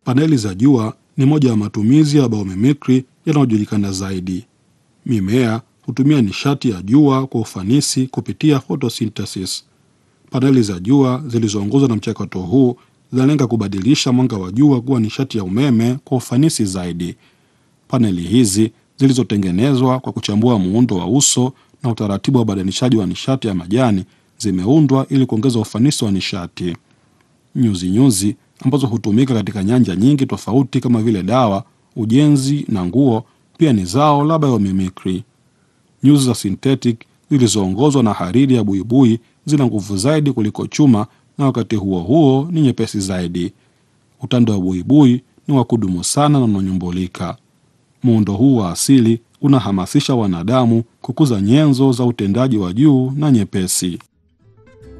Paneli za jua ni moja ya matumizi ya biomimikri yanayojulikana zaidi. Mimea hutumia nishati ya jua kwa ufanisi kupitia photosynthesis. Paneli za jua zilizoongozwa na mchakato huu zinalenga kubadilisha mwanga wa jua kuwa nishati ya umeme kwa ufanisi zaidi. Paneli hizi zilizotengenezwa kwa kuchambua muundo wa uso na utaratibu wa ubadilishaji wa nishati ya majani zimeundwa ili kuongeza ufanisi wa nishati. Nyuzi nyuzi ambazo hutumika katika nyanja nyingi tofauti kama vile dawa, ujenzi na nguo pia ni zao la biomimikri. Nyuzi za synthetic zilizoongozwa na hariri ya buibui zina nguvu zaidi kuliko chuma na wakati huo huo ni nyepesi zaidi. Utando wa buibui ni wa kudumu sana na unanyumbulika. Muundo huu wa asili unahamasisha wanadamu kukuza nyenzo za utendaji wa juu na nyepesi.